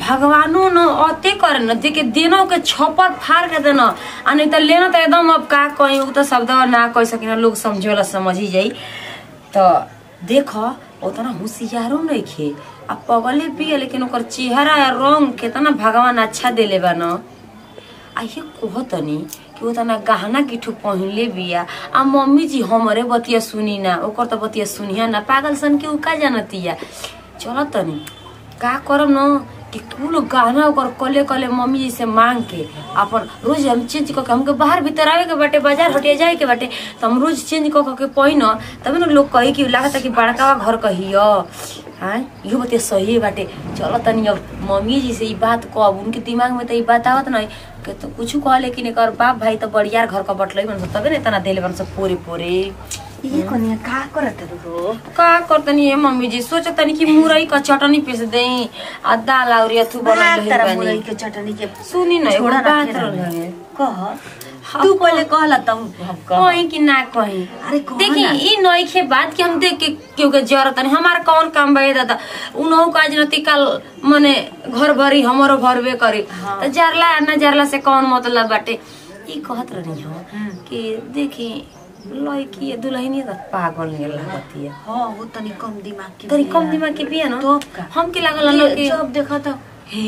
भगवानो न अते करे न देखे देनो के छपर फाड़ के देना आ नहीं तो लेना तो एकदम अब का कहीं उ तो शब्द ना कह सकिन लोग समझे वाला समझ ही जाई तो देख उतना होशियारो नहीं खे आ पगले पिए लेकिन ओकर चेहरा या रंग केतना भगवान अच्छा देले बा न आ ये कहतनी कि वो तना गहना किठू पहनले बिया आ मम्मी जी हमरे बतिया सुनी ना ओकर तो बतिया सुनिया ना पागल सन के उ का जानतिया चल तनी का करम न कि कुल गहना ओकर कले कले मम्मी जी से मांग के अपन रोज हम चेंज कऽ के हमके बाहर भीतर आवे के बाटे बाजार हटिया जाए के बाटे त हम रोज चेंज कऽ के पहिन तबे न लोग कही कि लागता कि बड़का घर कहियो हाँ इहो बतिया सही बाटे चलो तनी अब मम्मी जी से ई बात कब उनके दिमाग में तो ई बात आवत नहीं के तो कुछ कह लेकिन एकर बाप भाई तो बड़ियार घर का बटलई बन तबे न तना देले बन सब पोरे पोरे ये कनिया का करत हो का करतनी ए मम्मी जी सोचतनी कि मुरई का चटनी पीस देई आ दाल और अथु बनल बना रही तारा बानी मुरई के चटनी के सुनी न एगो छोड़ा बात रखे रहल रहे। है कह हाँ, तू कह। पहले कहला तब हम कह कहीं कि ना कहीं अरे कह देखी ना। ई नइखे बात कि हम देख के केहू के जरूरत नहीं हमार कौन काम बे दादा उनहु काज नती कल मने घर भरी हमरो भरबे करी हाँ। तो जरला ना जरला से कौन मतलब बाटे ई कहत रही हो हम्म। कि देखी लड़की दुल्हनी तो पागल नहीं लगतिया हाँ वो तनी कम दिमाग के तनी बिया। कम दिमाग के बिया ना तो का? हम के लागल ना ये कि जब देखा तो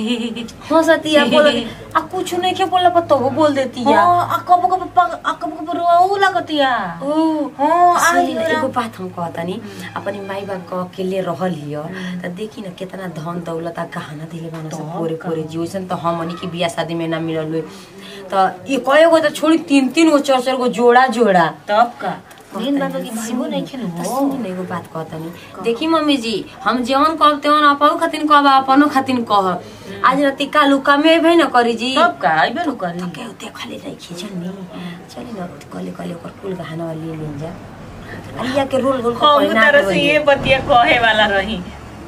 हंसतिया बोल आ कुछ नहीं के बोला पर तो बोल देती या हाँ आ कब कब पग- आ कब कब रोऊ लगतिया ओ हाँ आ सुनी न, लियो एगो ना। बात हम कहतानी अपनी माई बाप के अकेले रहल हिय त देखी न केतना धन दौलत आ गहना दिले बान सब तब पोरे का। पोरे जीवन त हमनी के बियाह शादी में ना मिलल हुए त ये कएगो त छोड़ी तीन तीन गो चार चार गो जोड़ा जोड़ा तब का मेन बात बा कि भाईबो नहीं खेल त सुनी न एगो बात कहतानी देखी मम्मी जी हम जेवन कहब तेवन अपहु खातिन कहब अपनो खातिन कहब आज राति कालू कमे भई न करी जी तब का आइबे नु करी के देखले नहीं खिचनी चली न कले कले ओकर कुल गहना ले लेन जा अलिया के रोल रोल हम पहिना तरह के से बनी। ये बतिया कहे वाला रही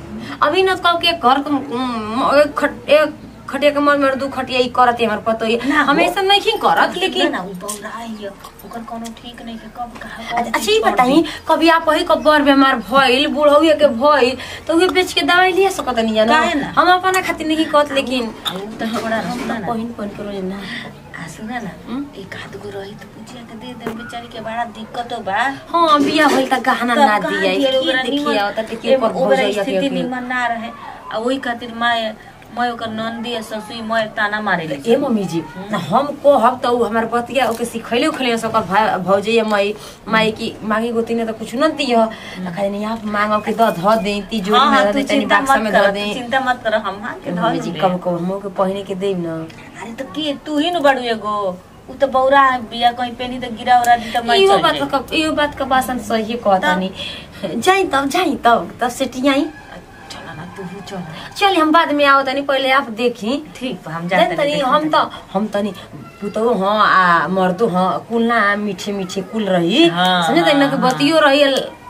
अभी न कब के घर के म, एक खट एक खटिया के मन में दू खटिया ई करत है हमर पतो है ना, हम वो- ऐसा नहीं करत लेकिन ना उ बौरा है ओकर कोनो ठीक नहीं के कब कहा अच्छा अच्छा, ई बताई कभी आप ही कब बर बीमार भइल बुढ़ौए के भइल तो उहे बेच के दवाई लिया सकत नहीं जानो काहे ना? हम अपना खातिर नहीं कहत लेकिन तो थोड़ा हम सुना तो ना पहिन पहिन के रोज ना आ सुना ना हम्म? एक हाथ गो रही तो पूछिया के दे दे बेचारी के बड़ा दिक्कत हो बा हाँ बिया होइल त गहना तब ना कहाँ दिया दिया रे, की ओकरा देखिए निमन- आवता देखिए एमे पर हो ओकरा जाइए स्थिति निमन ना रहे आ वही खातिर माय मैं ओकर नंदी आ ससुई मैं ताना मारे ले ए मम्मी जी ना हम कहब त उ हमर बतिया ओके सिखैले उखैले से ओकर भाई भौजैया माई माई की मांगी गोती ने त कुछ न दियो त खाली नहीं आप मांगो के द ध दे ती जोड़ी हाँ, में हाँ, ध तू दे तनी चिंता बक्सा मत में कर ध तू दे चिंता मत कर हम हाथ के धर मम्मी जी देबे। कब कब हमो के पहिने के देब न अरे तो के तू ही न बड़ू एगो उ तो बौरा है बिया कहीं पेनी तो गिरा उरा दी तो मैं इहो चल बात जाई। का इहो बात का बासन सही कहतानी जाई तब जाई तब तब सेटियाई चल ना तू ही चल चल हम बाद में आओ तनी पहले आप देखी ठीक बा हम जान जाते तनी हम त हम तनी पुतौ हाँ आ मर्दो हाँ कुल ना मीठे मीठे कुल रही हाँ, समझे तनी ना कि हाँ, बतियो रही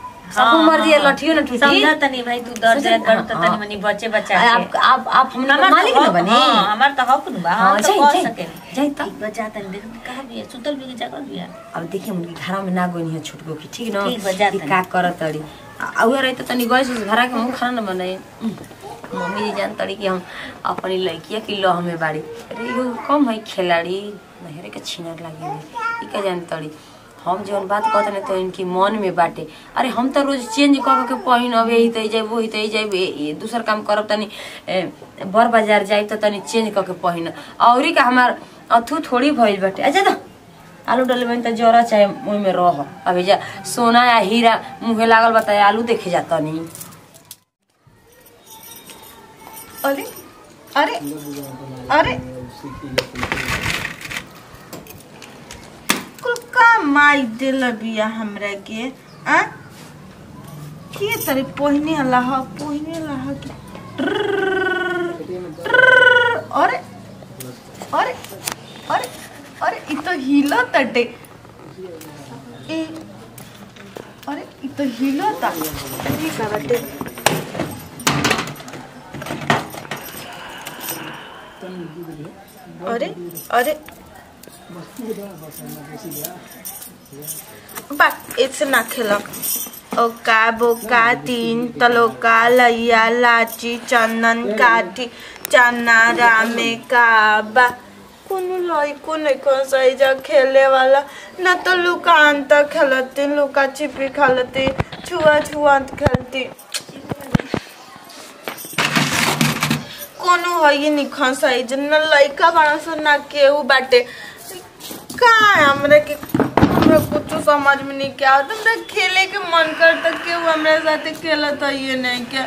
सब मर्जी है, लठियो ना टूटी समझा तनी भाई तू डर समझे? जाए कर तो हाँ, तनी मनी बचे बचा आ, के आप आप आप हमने हमार मालिक तो ना हक- बनी हाँ, हमार तो हक बा हाँ, हम तो जाई, कह जाई, सके जाई तब। ठीक बा जा तनी देख कहां बिया सुतल भी जागल बिया अब देखिए उनकी घर में ना गोनी है छुटको की ठीक ना ठीक बा, जा कि तनी। का करत तड़ी आ उहे रही तो तनी गैस उस घरा के मुंह खाना न बनाए मम्मी जी जान तड़ी कि हम अपनी लड़किया की लह में बाड़ी अरे यो कम है खिलाड़ी नहरे के छीनर लागे ई का जान तड़ी हम जौन बात कहते ना तो इनकी मन में बाटे अरे हम तो रोज चेंज कर के पहिन अब यही तई जाए वही तई जाए ये दूसर काम करब तनी ए, बर बाजार जाए तो तनी चेंज करके पहिन औरी का हमार अथू थोड़ी भइल बाटे अच्छा तो आलू डले में त जरा चाहे मुँह में रह अभी जा सोना या हीरा मुँहे लागल बताए आलू देखे जाता नहीं अरे अरे अरे कुल का माई दिल बिया हमरा के आ के तरे पहिने लह पहिने लह के ट्रररर, ट्रररर, अरे अरे अरे अरे इ तो हिलो तटे ए अरे इ तो हिलो ता अरे का बटे अरे अरे बात ऐसे ना खेला ओका बोका तीन तलोका लैया लाची चंदन काठी चनारा में काबा कोनो लइको नहीं कौन सही जा खेले वाला न तो लुकान तक खेलती लुका छिपी खेलती छुआ छुआंत खेलती कोनो है नहीं खन सही जा न लइका बड़ा सा ना केहू बाटे का हमरे के हमरा कुछ समझ में नहीं क्या आता हमरा खेले के मन करता केहू हमरा साथे खेलत है ये नहीं क्या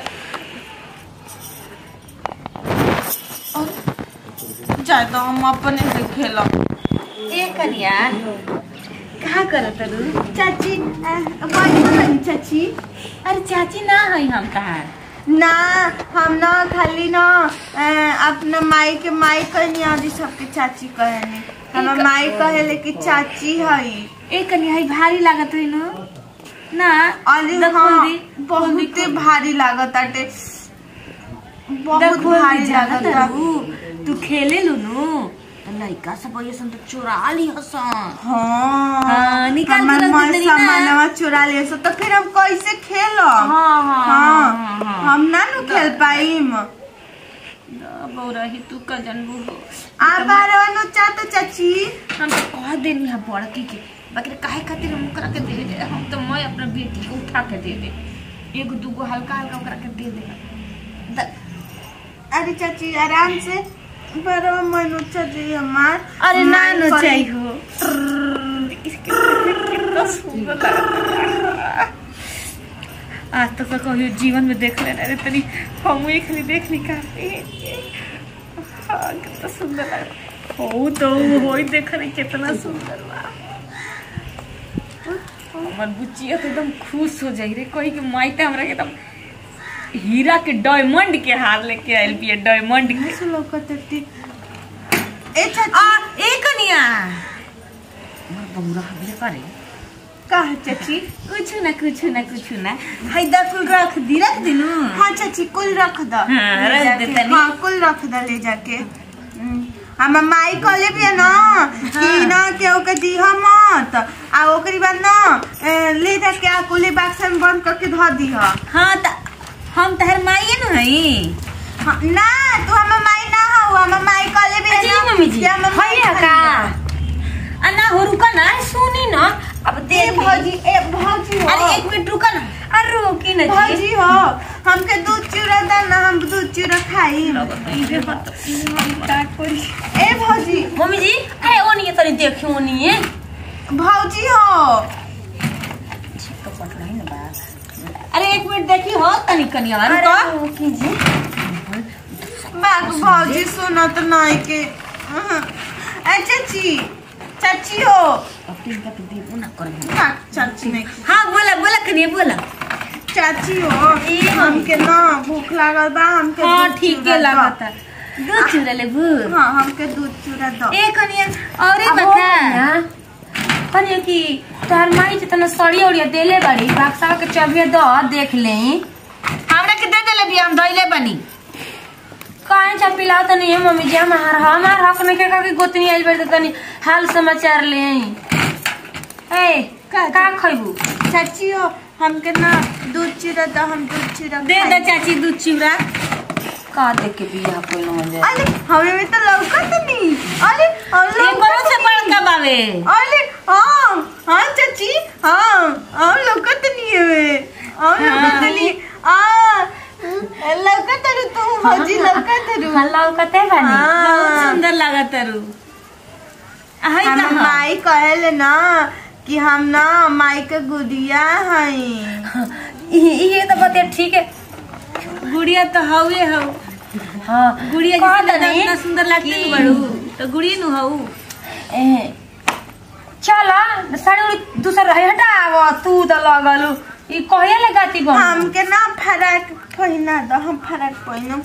जाए तो हम अपने से खेलब ए कनिया कहाँ करत रू चाची बनी चाची अरे चाची ना है हम कहाँ ना हम ना खाली ना अ, अपना माई के माई कहनी आदि सबके चाची कहनी हमार माई कहेले कि चाची हई ए कनिया है भारी लागत है ना ना अरे देख हाँ खोल दी, खोल दी, बहुते भारी लागत आटे बहुत देख खोल दी, भारी जानत लागत हरू तू खेले लू नु तो लइका सब अइसन तो चोरा ली हसन हाँ हाँ, निकाल के हमार रख मन देतनी ना। सामानवा चुरा ले सो तो फिर हम कैसे खेलो हाँ, हाँ, हाँ हाँ, हाँ। हम ना नु खेल पाइम बौरही तू का जनबू हो आ बारवा नु चाहतो चाची हम तो कह देनी है बड़की के बाकी रे काहे खातिर हम ओकरा के दे दे हम तो मैं अपना बेटी को उठा के दे दे एगो दूगो हल्का हल्का ओकरा के दे दे द- अरे चाची आराम से बारवा मन चाची हमार अरे ना माई नो करी- चाहिए कितना सुंदर लगता आज तक तो कभी जीवन में देख लेना रे तनी हम एक खाली देख ली का हाँ, कितना सुंदर लग हो तो हो ही देख रही कितना सुंदर बा हमर बुचिया तो एकदम खुश हो जाई रे कोई के माइते हमरा के एकदम हीरा के डायमंड के हार लेके आइल बिया डायमंड के कैसे लौकतती ए चाची आ ए कनिया हमर बौरा हबे करे का है चाची कुछ ना कुछ ना कुछ ना हाय दा कुल रख दी रख दिनु हाँ चाची कुल रख द हाँ, ले रख जाके। दे तनी। हाँ कुल रख द ले जाके हम माई कहले भी ना कि ना केहू के दीह मत आ ओकरी बाद ना ए, ले जाके आ कुली बक्सा में बंद करके धो दीह हाँ त हम तहर माई न हई हाँ, ना तू हमर माई ना हो हमर माई कहले भी जी ना मम्मी जी कि हमर माई हैया का आ ना हो रुका ना सुनी न अब ए देख ली। भौजी ए भौजी हो अरे एक मिनट रुका ना अरे रोकी न जी भौजी हो हमके दूध चूड़ा दा ना हम दूध चूड़ा खाई इधर मत काट पड़ी ए भौजी मम्मी जी ए ओनिए तनी देखी ओनिए भौजी हो तो पटलाई न बा अरे एक मिनट देखी हो तनी कनिया अरे रुका रोकी जी बाग भौजी सुना तो नहीं के अहं। ए चाची चाची हो अब इनका तो देबो ना कर बाग चाची नहीं हाँ बोला बोला कनिया बोला चाची हो हमके ना भूख लागल बा हमके हाँ दूध ठीक चूड़ा है दो। लागता दूध चूड़ा लेबू हाँ हमके दूध चूड़ा दो ए कनिया और अब बता ना कनिया कि तोहर माई जितना सड़िया उड़िया देले बाड़ी बाक्सा के चबिया द देख लेई हमरा के दे देले भी हम धइले बनी काहे चा पिलाओ तनी है मम्मी जी हमार हमार हक में के का की गोतनी आइल बाड़ी त तनी हाल समाचार ले आई ए का का खइबू चाची हो हमके ना दूध चूड़ा दो हम दूध चूड़ा दे खाई। दे चाची दूध चिवड़ा का देख के बियाह कोइल हो जाए अरे हमें में तो लौकत नहीं अरे हम ये कौन से बड़का बावे अरे हाँ हाँ चाची हाँ हम लौकत नहीं है वे हम लौकत नहीं आ लौकत रू तू भौजी लौकत रू हल्ला कते बानी बहुत हाँ सुंदर लागत रू हाय हम कहाँ माई कहले ना कि हम ना माई के गुड़िया हई ई- ये तो बते ठीक है गुड़िया तो हवे हौ हाँ गुड़िया कह जैसे दनी इतना सुंदर लगती कि- नु बड़ू तो गुड़िया नु हौ ए, चल साड़ी उड़ी दूसर रहे हटाव तू तो लगलू ई कहिया ले गाती बन हमके ना फराक पहिना दो हम फराक पहिनम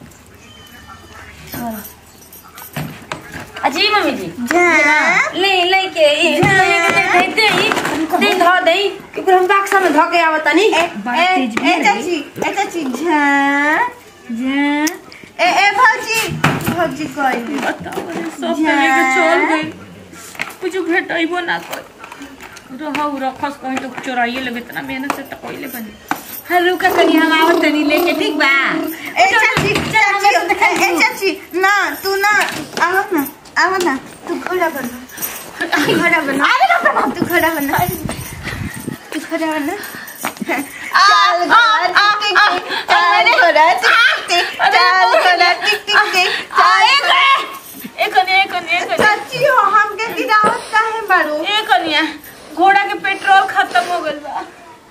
अजी मम्मी जी जा ले ले के ए, ले के दे दे दे दे धो दे कि हम बाक्सा में धो के आवत तनी ए बड़ा ए तेज भी ए है। चाची ए चाची झा जा ए ए भौजी भौजी कहली बताओ रे सब जा। तो लेके चल गई कुछ भेटइबो ना कोई रहौ रखस कहीं तो चोराइए लेबे इतना मेहनत से तो कोइले बनी हाँ रुका कनी हम आवत तनी लेके ठीक बा ए चाची चाची ए चाची ना तू ना आओ ना आओ ना तू घोड़ा बनो तू घोड़ा बनो तू घोड़ा बनो तू घोड़ा बनो चाल घोड़ा टिक टिक टिक चाल घोड़ा टिक टिक टिक चाल घोड़ा टिक टिक टिक चाल ए कनी ए कनी ए कनी चाची हो हमके गिरावत काहे बारू ए कनिया घोड़ा के पेट्रोल खत्म हो गइल बा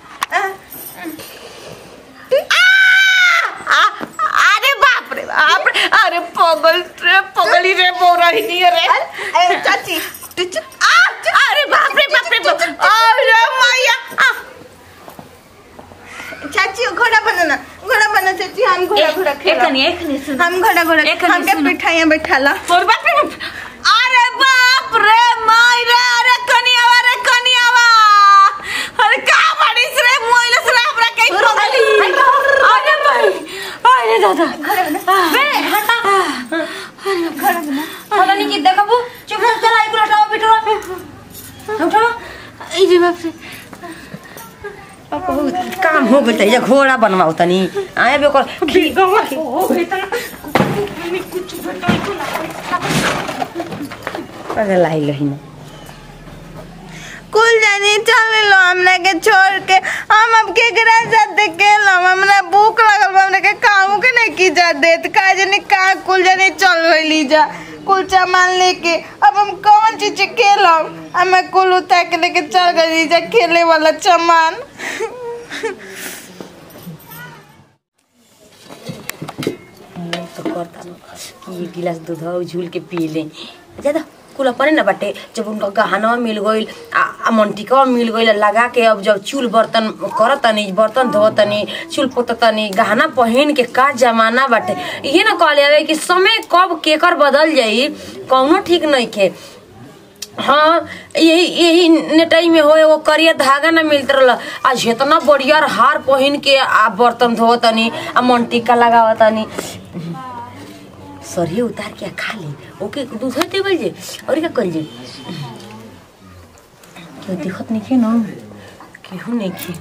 अरे बाप रे बाप रे अरे पगल रे पगली रे बोरही नहीं रे ए चाची तू चुप आ अरे बाप रे बाप रे बाप अरे मैया आ। चाची घोड़ा बनाना घोड़ा बना चाची हम घोड़ा घोड़ा ए खेला कनी ए कनी सुन हम घोड़ा घोड़ा ए, कनी हमके सुनो। पिठाइयां बैठाला और बाप रे बाप अरे बाप रे माई रे अरे कनियावा रे कनियावा अरे का बाड़ीस रे मोइलस रे हमरा कई पगली अरे भाई अरे दादा बे हटा पता नहीं कि देखबू चुपचाप चला एक हटाओ बिटो उठाओ ए जे बाप रे बहुत काम हो गई ये घोड़ा बनवाओ तनी आए बे कर ओ इतना कुछ बताई तो ना अरे लाई लहिन कुल जानी चल लो हमरा के छोड़ के हम अब केकरा साथे खेलम हमरा भूख लगल बा हमरा के काम के नहीं की जा देत का जानी का कुल जानी चल गइली जा कुल सामान लेके अब हम कौन चीज से खेलम हम कुल उतार के लेके चल गइली जा खेले वाला सामान तो करता न कि एक गिलास दूध हो झूल के पी ले ज्यादा कुल अपने न बाटे जब उनका गहना मिल गईल आ आ मंटिका मिल गईल लगा के अब जब चूल बर्तन करत तनी बर्तन धो तनी चूल पोत तनी गहना पहन के का जमाना बाटे ये न कहले जावे कि समय कब केकर बदल जाई कौनो ठीक नहीं खे हाँ यही यही नेटाई में हो एगो करिया धागा ना मिलत रहल आज इतना बढ़िया हार पहन के आ बर्तन धो तनी आ मन टीका लगाव तनी सरिये उतार के आ खा ले ओके दूध टेबल जे और क्या कर जे क्यों दिखत नहीं खे ना केहू नहीं खे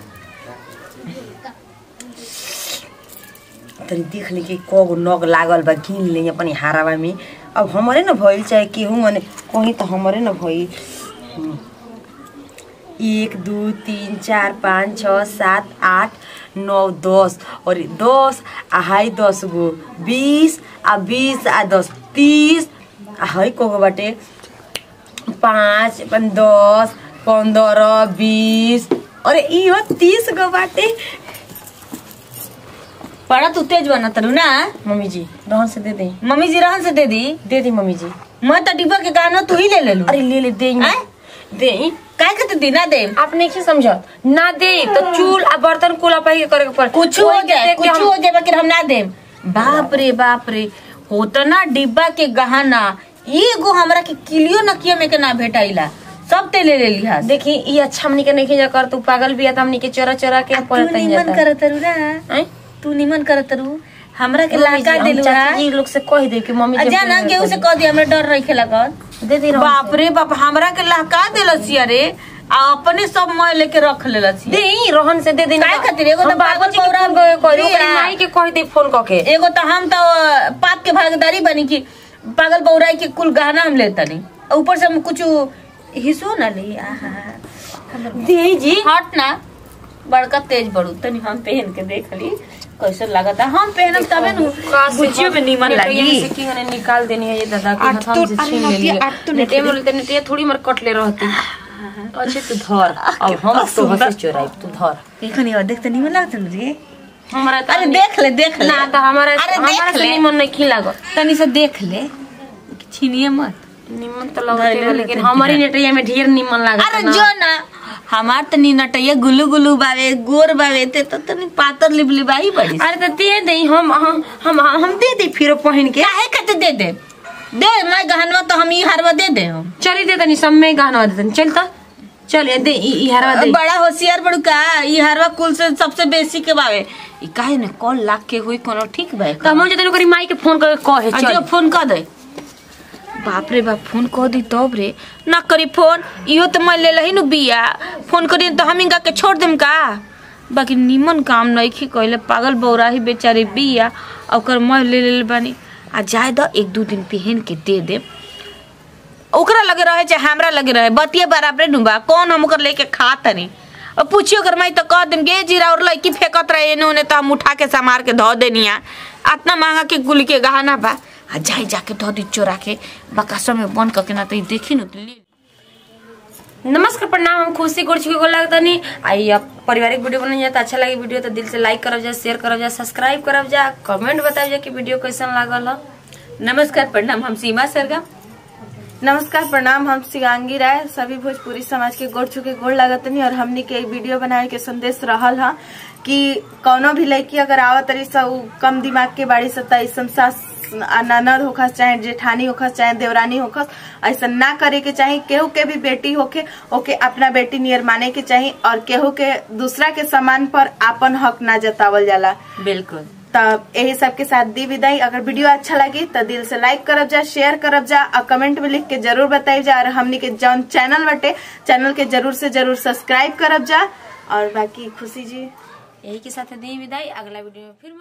तनी देख ले कि कगो नग लागल बा गिन ले अपनी हारावा में अब हमारे न भइल चाहे केहू मने कहीं तो हमारे न भइल हम्म। एक दू तीन चार पाँच छ सात आठ नौ दस और दस आ हाई दस गो बीस आ बीस आ दस तीस आ हाई कगो बाटे पाँच अपन दस पंद्रह बीस अरे इहो तीस गो बाटे बड़ा तू तेज बना तरू ना मम्मी जी रहन से दे दे मम्मी जी रहन से दे दी दे दी मम्मी जी मैं तो डिब्बा के गाना तू ही ले ले लू अरे ले ले दे आय? दे काय के तू दी ना दे आप नहीं समझत ना दे तो चूल आ बर्तन कुल अपन के करे के पड़ कुछ हो ओही के जाए देख के कुछ हम- हो जाए बाकी हम ना दे बाप रे बाप रे होता ना डिब्बा के गहना एगो हमरा के किलियो नकिया में के ना भेटाइला सब ते ले ले लिहा देखी ये अच्छा हमनी के नहीं जा कर तू पागल भी है तो हमनी के चोरा चोरा के तू पड़त निमन जाता करत रू ना हैं? तू निमन करत रू हमरा के मम्मी जी, लाका हम देलू चाची जी लोग से कह दे कि मम्मी जी जाना केहू से कह दिया हमरा डर रखे लगन दे दे बाप रे बाप हमरा के लहका देलस रे आ अपने सब मैं लेके रख लेलस दे ई रोहन से दे दे काय खातिर? एगो तो हम पागल बाबूजी के पौरा फोन करे करी दिया। ओकरी माई के कह दे फोन क के एगो तो हम तो पाप के भागीदारी बनी की पागल बौराई के कुल गहना हम लेता नहीं ऊपर से हम कुछ हिस्सो ना ली आहा दे जी हट ना बड़का तेज बड़ू तनी हम पहन के देख ली कैसे लगता हम पहनब तबे न बुझियो में नीमन लगी से की हने निकाल देनी है ये दादा के आठ हाथ तो- से अरे छीन ले नतिया, लिया आठ तो नेटे निकली। मोल ते नेटे थोड़ी मर कट ले रहती अच्छे तू धर अब हम तो हसे चोराई तू धर एखनी और देख त नीमन लगत न रे हमारा अरे देख ले देख ले ना तो हमारा अरे हमारा देख से ले निमन नहीं खिलागो तनी से देख ले छीनिए मत निमन तो लगते धइले बा, लेकिन रहते हमारी हैं। नेटिया में ढेर निमन लागत अरे जो ना हमार त नी नटैया गुलू गुलू बावे गोर बावे ते त तनी पातर लिबली बाई बड़ी अरे तो दे दे हम हम हम हम दे दे फिर पहन के काहे कते दे दे दे मैं गहनवा तो हम ई हारवा दे दे हम चली दे तनी सब में गहना दे तनी चल तो चल ये दे ई ई हरवा दे बड़ा होशियार बड़ू का ई हारवा कुल से सबसे बेसी के बावे ई काहे ने कॉल लाख के हुई कोनो ठीक बा तो हम जतन करी माई के फोन करके कहे आ जो चल फोन कर दे बाप रे बाप फोन कह दी तब रे ना करी फोन इहो तो मैं ले लही नु बिया फोन करी तो हम इनका के छोड़ देम का बाकी निमन काम नइखे कइले पागल बौराही बेचारी बिया आ ओकर मैं ले ले बानी आ जाए द एक दू दिन पहन के दे दे ओकरा लगे रहे चाहे हमरा लगे रहे बतिये बराबरे नुबा कौन हम ओकर लेके खा तनी और पूछियो कर मैं तो कह देम गे जीरा और लड़की फेंकत रहे एने ओने तो हम उठा के समार के धो देनिया इतना महंगा के गुल के गहना बा आ जाए जाके धो दी चोरा के बकासो में बंद करके ना तो ई देखी न तो ले नमस्कार प्रणाम हम खुशी गोड़ छुके गोल लगता नहीं आई अब पारिवारिक वीडियो बनल जाए तो अच्छा लगे वीडियो तो दिल से लाइक करब जा शेयर करब जा सब्सक्राइब करब जा कमेंट बताब जा कि वीडियो कैसन लागल ह नमस्कार प्रणाम हम सीमा सरगम नमस्कार प्रणाम हम शिवांगी राय सभी भोजपुरी समाज के गोड़ छुके गोड़ लागतनी और हमनी के एक वीडियो बनाए के संदेश रहल हा कि कौनो भी लड़की अगर आवत तरी सा उ कम दिमाग के बाड़ी सा ऐसा सास आ ननद होखस चाहे जेठानी होखस चाहे देवरानी होखस ऐसा ना करे के चाही केहू के भी बेटी होके ओके अपना बेटी नियर माने के चाही और केहू के दूसरा के सामान पर आपन हक ना जतावल जाला बिल्कुल तब यही सब के साथ दी विदाई अगर वीडियो अच्छा लगी तो दिल से लाइक करब जा शेयर करब जा और कमेंट में लिख के जरूर बताई जा और हमनी के जौन चैनल बटे चैनल के जरूर से जरूर सब्सक्राइब करब जा और बाकी खुशी जी यही के साथ दी विदाई अगला वीडियो में फिर